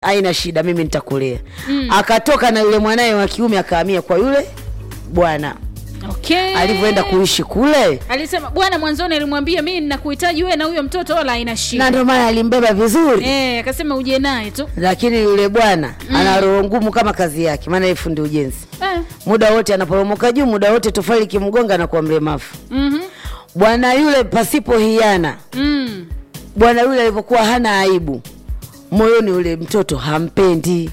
haina shida, mimi nitakulea. Akatoka na yule mwanaye wa kiume akahamia kwa yule bwana. Okay. Alivyoenda kuishi kule, Alisema bwana, mwanzoni alimwambia mimi ninakuhitaji wewe na huyo mtoto, wala haina na shida. ndio maana alimbeba vizuri Eh, akasema uje naye tu. lakini yule bwana ana roho ngumu kama kazi yake, maana yeye fundi ujenzi. Eh. Muda wote anaporomoka juu, muda wote tofali kimgonga na kuwa mlemavu. Mhm. Bwana yule pasipo hiana, Mm. bwana yule alivyokuwa hana aibu moyoni, yule mtoto hampendi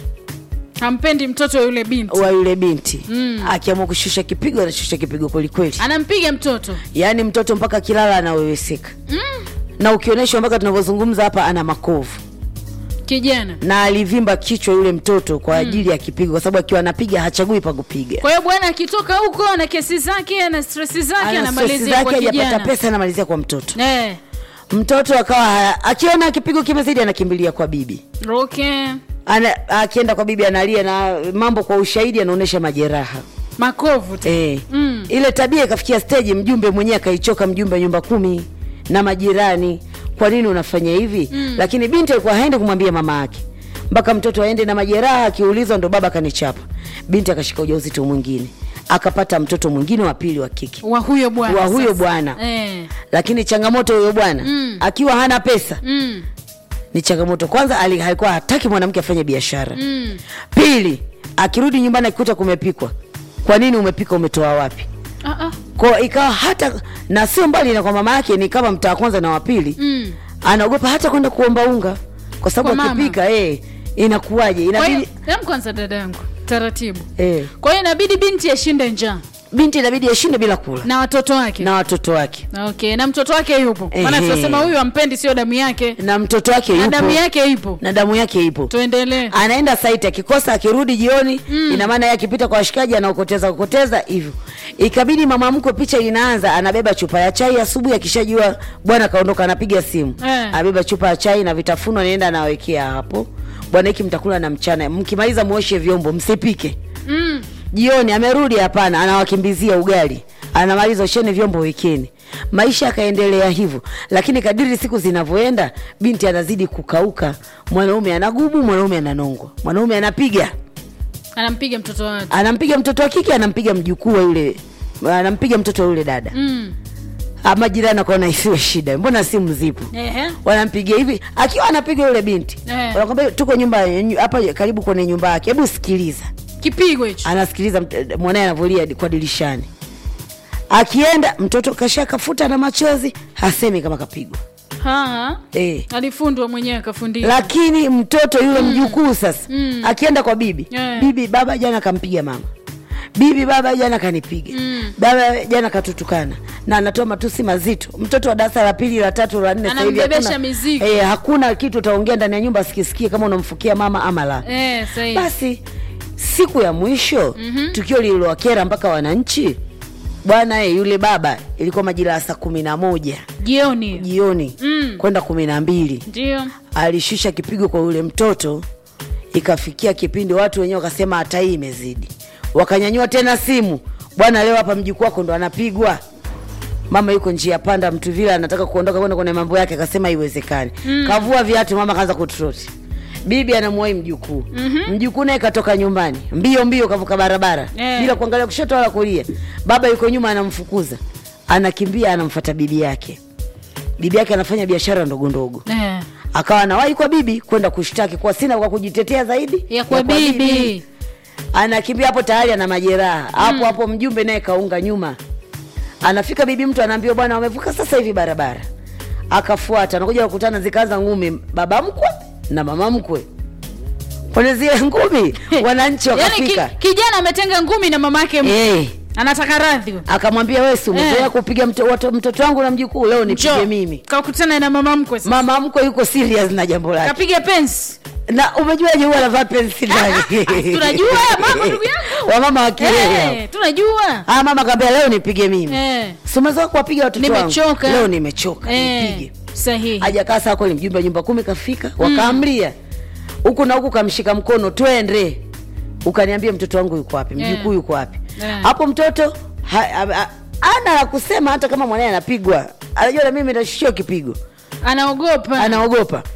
Hampendi mtoto wa yule binti. wa yule binti Mm. akiamua kushusha kipigo, anashusha kipigo kwelikweli. Anampiga mtoto. Yaani mtoto mpaka kilala anaweweseka Mm. na ukionyeshwa mpaka tunavyozungumza hapa ana makovu Kijana. na alivimba kichwa yule mtoto kwa ajili ya kipigo, kwa sababu akiwa anapiga hachagui pa kupiga. Kwa hiyo bwana akitoka huko ana kesi zake, ana stress zake, Ana stress anamalizia kwa zake, hajapata kijana. pesa, anamalizia kwa mtoto. Eh. Mtoto akawa haya- akiona kipigo kimezidi, anakimbilia kwa bibi Okay. ana, akienda kwa bibi analia na mambo kwa ushahidi, anaonyesha majeraha Makovu tu. eh. Mm. Ile tabia ikafikia stage, mjumbe mwenyewe akaichoka, mjumbe wa nyumba kumi na majirani, kwa nini unafanya hivi? Lakini binti alikuwa haendi kumwambia mama yake, mpaka mtoto aende na majeraha, akiulizwa ndo baba kanichapa. Binti akashika ujauzito mwingine, akapata mtoto mwingine wa pili wa kike Wa huyo bwana. wa huyo sasa. bwana Eh. lakini changamoto huyo bwana Mm. akiwa hana pesa Mm. ni changamoto. Kwanza ali- alikuwa hataki mwanamke afanye biashara Mm. Pili, akirudi nyumbani akikuta kumepikwa, kwa nini umepika? Umetoa wapi? Ah ah. Kwa ikawa hata na sio mbali na kwa mama yake, ni kama mtaa wa kwanza na wa pili, Mm. anaogopa hata kwenda kuomba unga kwa sababu Kwa mama. akipika eh, inakuwaje? Kwa hiyo, Inabidi hem kwanza dada yangu. Taratibu. eh, Kwa hiyo inabidi binti ashinde njaa binti inabidi ashinde bila kula na watoto wake. na watoto wake Okay, na mtoto wake yupo. Maana Ehe. tunasema huyu ampendi sio damu yake. na mtoto wake Na yupo damu yake ipo. na damu yake ipo Tuendelee. anaenda saiti akikosa akirudi jioni ina maana yeye akipita kwa washikaji anaokoteza kokoteza hivyo ikabidi mama mkwe picha inaanza anabeba chupa ya chai asubuhi akishajua bwana kaondoka anapiga simu Eh. anabeba chupa ya chai na vitafuno anaenda anawekea hapo bwana hiki mtakula na mchana mkimaliza muoshe vyombo msipike Mm. jioni amerudi hapana anawakimbizia ugali anamaliza osheni vyombo wekeni maisha yakaendelea hivyo lakini kadiri siku zinavyoenda binti anazidi kukauka mwanaume anagubu mwanaume ananongwa mwanaume anapiga Anampiga mtoto wake. anampiga mtoto wa kike anampiga mjukuu wa yule anampiga mtoto wa yule dada Mm. Ah, majirani akaona isiwe shida mbona simu zipo Ehe. wanampiga hivi akiwa anapiga yule binti Eh. wanakwambia tuko nyumba hapa karibu kwenye nyumba yake hebu sikiliza Kipigo hicho. anasikiliza mt- mwanaye anavyolia kwa dirishani akienda mtoto kasha kafuta na machozi hasemi kama kapigwa Ha. e. Alifundwa mwenyewe akafundishwa. lakini mtoto yule mjukuu sasa Mm. akienda kwa bibi Eh. bibi baba jana kampiga mama bibi baba jana kanipiga Mm. baba jana katutukana na anatoa matusi mazito mtoto wa darasa la pili la tatu la nne sasa hivi Anambebesha hakuna- mizigo. eh, hakuna kitu utaongea ndani ya nyumba asikisikie kama unamfukia mama ama la Eh, sahihi. basi siku ya mwisho Mhm. tukio lililowakera mpaka wananchi bwana e, yule baba ilikuwa majira ya saa kumi na moja Jioni. jioni Mm. kwenda kumi na mbili Ndio. alishusha kipigo kwa yule mtoto ikafikia kipindi watu wenyewe wakasema hata hii imezidi wakanyanyua tena simu bwana leo hapa mjukuu wako ndo anapigwa mama yuko njia panda mtu vile anataka kuondoka kwenda kwenye mambo yake akasema haiwezekani mm. kavua viatu mama kaanza kutroti bibi anamuwai mjukuu mm-hmm. mjukuu naye katoka nyumbani mbio mbio kavuka barabara Eh. bila kuangalia kushoto wala kulia baba yuko nyuma anamfukuza anakimbia anamfata bibi yake bibi yake anafanya biashara ndogo ndogo Eh. akawa anawahi kwa bibi kwenda kushtaki kwa sina kwa kujitetea zaidi Ya kwa bibi. anakimbia hapo tayari ana majeraha hapo hapo mjumbe naye kaunga nyuma anafika bibi mtu anaambia bwana wamevuka sasa hivi barabara akafuata anakuja kukutana zikaanza ngumi baba mkwe na mama mkwe kwenye zile ngumi wananchi Yaani wakafika ki, kijana ametenga ngumi na mamake m- Eh, anataka radhi. akamwambia wewe si umezoea Eh. kupiga mto, watu- mtoto wangu na mjukuu leo nipige Njoo. mimi Kakutana na mama mkwe sasa. mama mkwe yuko serious na jambo lake Kapiga pensi. na umejuaje huwa anavaa pensi ndani Tunajua mama ndugu yangu. wamama wakilea Eh, tunajua. ah mama kaambia leo nipige mimi Eh. simezoa kuwapiga watoto Nimechoka. wangu leo nimechoka nipige Eh. Sahihi. hajakaa saa kweli mjumbe wa nyumba kumi kafika wakaamria huku na huku kamshika mkono twende ukaniambia mtoto wangu yuko wapi mjukuu Eh. yuko wapi Eh. hapo mtoto ha, ha, ha, ana la kusema hata kama mwanaye anapigwa anajua na mimi nitashushiwa kipigo Anaogopa. anaogopa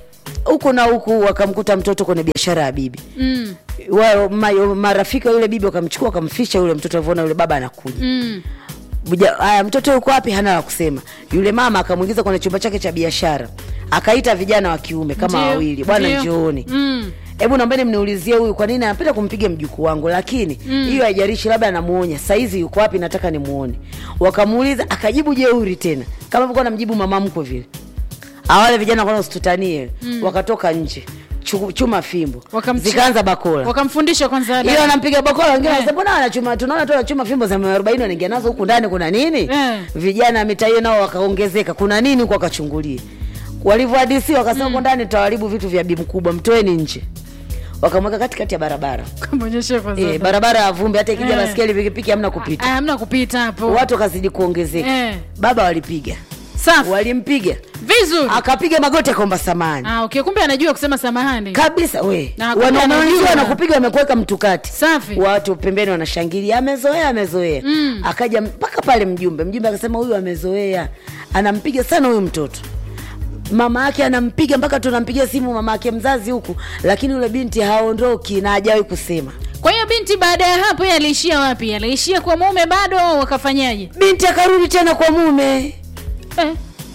huku na huku wakamkuta mtoto kwenye biashara ya bibi mm. wa, ma, marafiki wa yule bibi wakamchukua wakamficha yule mtoto alivyoona yule baba anakuja Mm. Buja- haya mtoto yuko wapi hana la kusema yule mama akamwingiza kwenye chumba chake cha biashara akaita vijana wa kiume kama Ndio, wawili bwana ndio. njooni Mm. hebu naombeni mniulizie huyu kwa nini anapenda kumpiga mjukuu wangu lakini hiyo haijarishi labda anamuonya saizi yuko wapi nataka nimuone wakamuuliza akajibu jeuri tena kama alivyokuwa namjibu mama mkwe vile awale vijana kwanza usitutanie wakatoka nje Chu- chuma fimbo Wakamchi- zikaanza bakola wakamfundisha kwanza ile adabu. wanampiga bakola wengine wanasema mbona anachuma tunaona tu anachuma fimbo za mia arobaini wanaingia nazo huku ndani kuna nini Eh. vijana wa mitaa hiyo nao wakaongezeka kuna nini huku wakachungulia walivyohadisiwa wakasema huko ndani tutaharibu vitu vya bi mkubwa mtoeni nje wakamweka katikati ya barabara Kamwonyeshe kwanza e, adabu. barabara ya vumbi hata ikija Eh. baskeli pikipiki hamna kupita Ah, hamna kupita hapo watu wakazidi kuongezeka Eh. baba walipiga safi walimpiga vizuri akapiga magoti akaomba samani ah, okay kumbe anajua kusema samahani kabisa we Na kumbe wanaume anajua. wenzio wanakupiga wamekuweka mtukati safi watu pembeni wanashangilia amezoea amezoea Mm. akaja mpaka pale mjumbe mjumbe akasema huyu amezoea anampiga sana huyu mtoto mama yake anampiga mpaka tunampigia simu mama yake mzazi huku lakini yule binti haondoki na hajawahi kusema kwa hiyo binti baada ya hapo yeye aliishia wapi aliishia kwa mume bado au wakafanyaje binti akarudi tena kwa mume eh.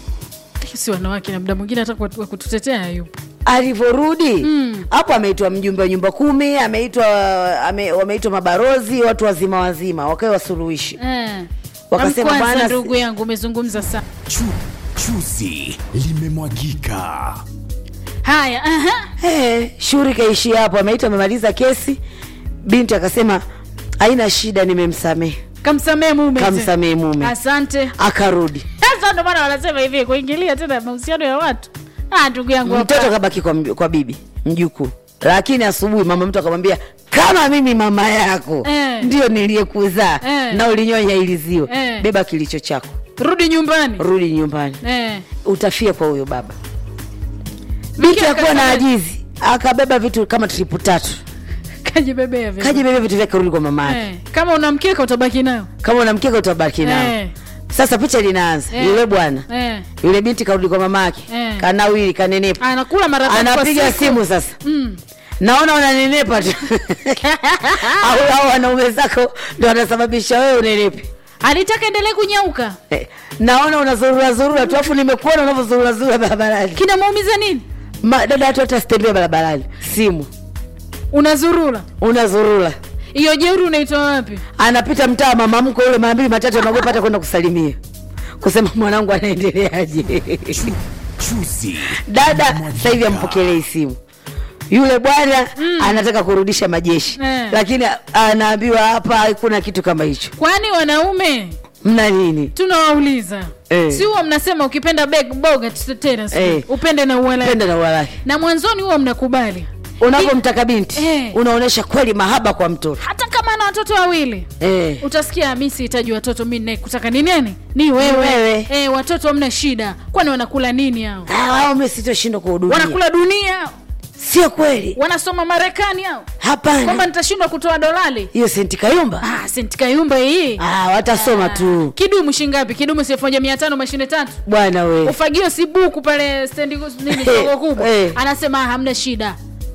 si wanawake na muda mwingine hata kwa- wa kututetea hayupo alivyorudi Mm. hapo ameitwa mjumbe wa nyumba kumi ameitwa ame, wameitwa mabarozi watu wazima wazima wakawe wasuluhishi eh. Wakasema, Amkwanza bwana, ndugu yangu umezungumza sana Chu, chuzi limemwagika. haya aha. hey, shughuli kaishia hapo ameitwa amemaliza kesi binti akasema haina shida nimemsamehe kamsamehe mume kamsamehe mume asante akarudi sasa ndo maana wanasema hivi kuingilia tena mahusiano ya watu ah, ndugu yangu mtoto hapa. kabaki kwa, mbi- kwa bibi mjukuu lakini asubuhi mama mtu akamwambia kama mimi mama yako Eh. ndio niliyekuzaa Eh. na ulinyonya iliziwa Eh. beba kilicho chako rudi nyumbani rudi nyumbani eh. utafia kwa huyo baba binti akuwa na akasema- ajizi akabeba vitu kama tripu tatu kajibebea vile. kajibeba vitu vyake rudi kwa mama yake eh. kama una mkeka utabaki nayo kama unamkeka utabaki nao eh. sasa picha linaanza Eh. yule bwana eh. yule binti karudi kwa mama yake Eh. kanawili kanenepa anakula mara tatu kwa anapiga siku. simu sasa mm. naona unanenepa tu au au wanaume zako ndo wanasababisha wewe unenepe alitaka endelee kunyauka Eh, naona unazurura zurura tu afu nimekuona unavyozurura zurura barabarani kinamuumiza nini Ma- dada hatu hata sitembea barabarani simu unazurura unazurura hiyo jeuri unaitoa wapi anapita mtaa mama mko ule mara mbili matatu anaogopa hata kwenda kusalimia kusema mwanangu anaendeleaje Chuzi dada limemwagika. sasa hivi ampokelei simu yule bwana anataka kurudisha majeshi Eh. lakini anaambiwa hapa hakuna kitu kama hicho kwani wanaume mna nini tunawauliza Eh. si huwa mnasema ukipenda beg- boga tena sijui. Eh. upende na uwala penda na uwalaki na mwanzoni huwa mnakubali unapomtaka binti Eh. unaonyesha kweli mahaba kwa mtoto hata kama ana watoto wawili eh. utasikia mi sihitaji watoto mi nakutaka ni nani ni wewe, wewe. Eh, watoto hamna shida kwani wanakula nini hao Ah, wao mimi sitoshindwa kuhudumia wanakula dunia sio kweli wanasoma marekani hao kwamba hapana nitashindwa kutoa dolali hiyo senti kayumba ah, senti kayumba hii ah, watasoma tu kidumu shingapi kidumu si elfu moja mia tano mashine tatu bwana we ufagio si buku pale stendi nini soko kubwa Eh. anasema "Ah, hamna shida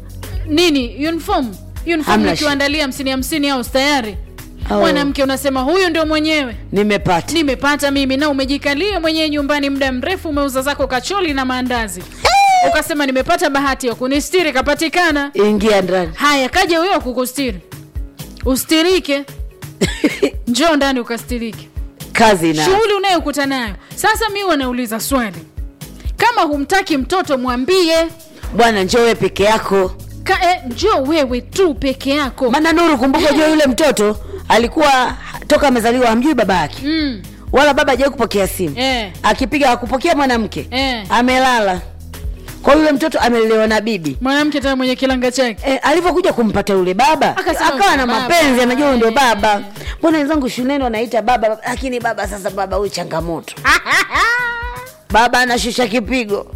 nini uniform uniform Hamna nikiwaandalia hamsini hamsini au tayari Oh. mwanamke unasema huyu ndio mwenyewe nimepata nimepata mimi na umejikalia mwenyewe nyumbani muda mrefu umeuza zako kacholi na maandazi ukasema nimepata bahati ya kunistiri kapatikana ingia ndani haya kaja huyo kukustiri ustirike njoo ndani ukastirike kazi na shughuli unayokuta nayo sasa mi wanauliza swali kama humtaki mtoto mwambie bwana njoo wewe peke yako Ka, eh, njoo wewe tu peke yako maana nuru kumbuka jua yule mtoto alikuwa toka amezaliwa hamjui baba yake mm, wala baba hajawai kupokea simu eh, akipiga akupokea mwanamke eh. amelala kwa yule mtoto amelelewa na bibi mwanamke tena mwenye kilanga chake E, alivyokuja kumpata yule baba Akasema akawa na baba. mapenzi anajua huyu ndio Eh. baba mbona wenzangu shuleni wanaita baba baba, lakini baba sasa baba huyu changamoto baba anashusha kipigo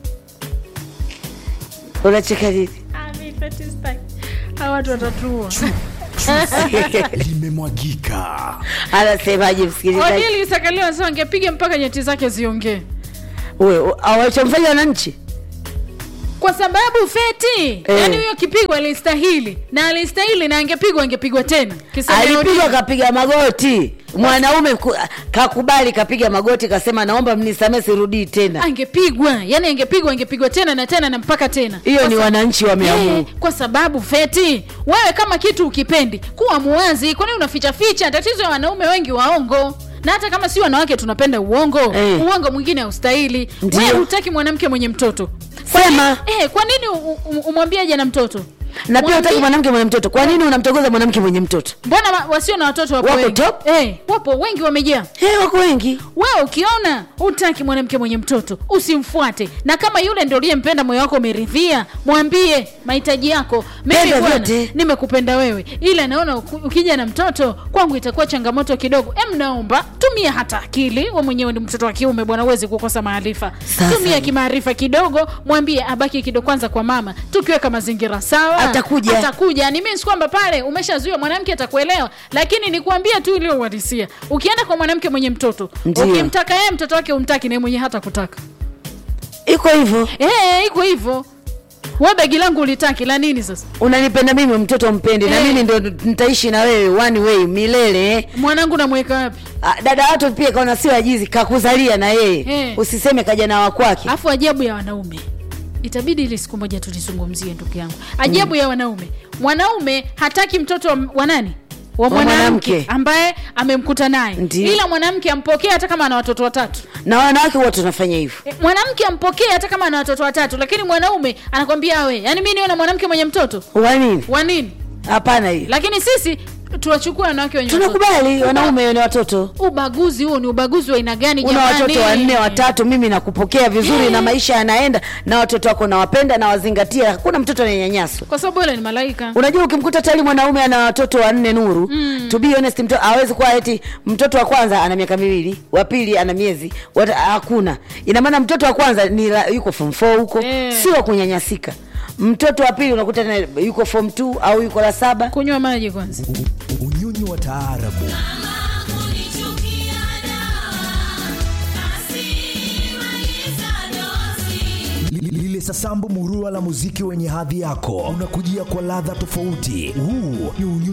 unacheka nini hawa watu watatua limemwagika. anasemaje msikilizaji odili isakaliwa anasema angepiga mpaka nyeti zake ziongee Wewe, awalichomfanya wananchi kwa sababu feti Eh. yani huyo kipigo alistahili na alistahili na angepigwa angepigwa tena Kisema alipigwa Odinga. kapiga magoti mwanaume ku- kakubali kapiga magoti kasema naomba mnisamee sirudii tena angepigwa yani angepigwa angepigwa tena na tena na mpaka tena hiyo Kwa ni sa- wananchi wameamua Eh, kwa sababu feti wewe kama kitu ukipendi kuwa muwazi kwani unaficha ficha tatizo ya wanaume wengi waongo na hata kama si wanawake tunapenda uongo Eh. uongo mwingine haustahili Ndio. wewe hutaki mwanamke mwenye mtoto Sema. eh, kwa nini u- u- umwambie aje na mtoto na pia Mwambie- utaki mwanamke mwenye mtoto kwa nini unamtogoza mwanamke mwenye mtoto mbona wa- wasio na watoto wapo Wako wengi top? eh, wapo wengi wamejaa hey, wako wengi wewe ukiona utaki mwanamke mwenye mtoto usimfuate na kama yule ndio uliyempenda moyo wako umeridhia mwambie mahitaji yako mimi Penda bwana vyote. nimekupenda wewe ila naona uku- ukija na mtoto kwangu itakuwa changamoto kidogo em naomba tumia hata akili we mwenyewe ni mtoto wa kiume bwana uwezi kukosa maarifa Sasa. tumia kimaarifa kidogo mwambie abaki kidogo kwanza kwa mama tukiweka mazingira sawa Atakuja. atakuja ni means kwamba pale umeshazuia mwanamke atakuelewa lakini nikuambia tu ile uhalisia ukienda kwa mwanamke mwenye mtoto Ndio. ukimtaka yeye mtoto wake umtaki naye mwenye hata kutaka iko hivyo Eh, iko hivyo we begi langu ulitaki la nini sasa unanipenda mimi mtoto mpendi na Eh. mimi ndo nitaishi na wewe one way milele eh. mwanangu namweka wapi Ah, dada watu pia kaona sio ajizi kakuzalia na yeye Eh. usiseme kaja na wakwake alafu ajabu ya wanaume itabidi ili siku moja tulizungumzie ndugu yangu ajabu ya wanaume mwanaume hataki mtoto wa, wa nani wa Wa mwanamke mwanamke. ambaye amemkuta naye Ndio. ila mwanamke ampokee hata kama ana watoto watatu na wanawake wote tunafanya hivyo E, mwanamke ampokee hata kama ana watoto watatu lakini mwanaume anakwambia we yani mi niwe na mwanamke mwenye mtoto wa nini wa nini hapana hiyo lakini sisi tuwachukua wanawake wenye watoto. tunakubali wanaume ni watoto ubaguzi huo ni ubaguzi wa aina gani una jamani? watoto wanne watatu mimi nakupokea vizuri Eh. na maisha yanaenda na watoto wako nawapenda nawazingatia hakuna mtoto ananyanyaswa kwa sababu yule ni malaika unajua ukimkuta tali mwanaume ana watoto wanne nuru mm. to be honest mtoto hawezi kuwa eti mtoto wa kwanza ana miaka miwili wa pili ana miezi wata- hakuna ina maana mtoto wa kwanza ni la, yuko form 4 huko Eh. si wa kunyanyasika mtoto wa pili unakuta tena yuko form 2 au yuko la saba kunywa maji kwanza unyonyi wa taarabu Li- lile sasambu murua la muziki wenye hadhi yako unakujia kwa ladha tofauti huu ni unyonyi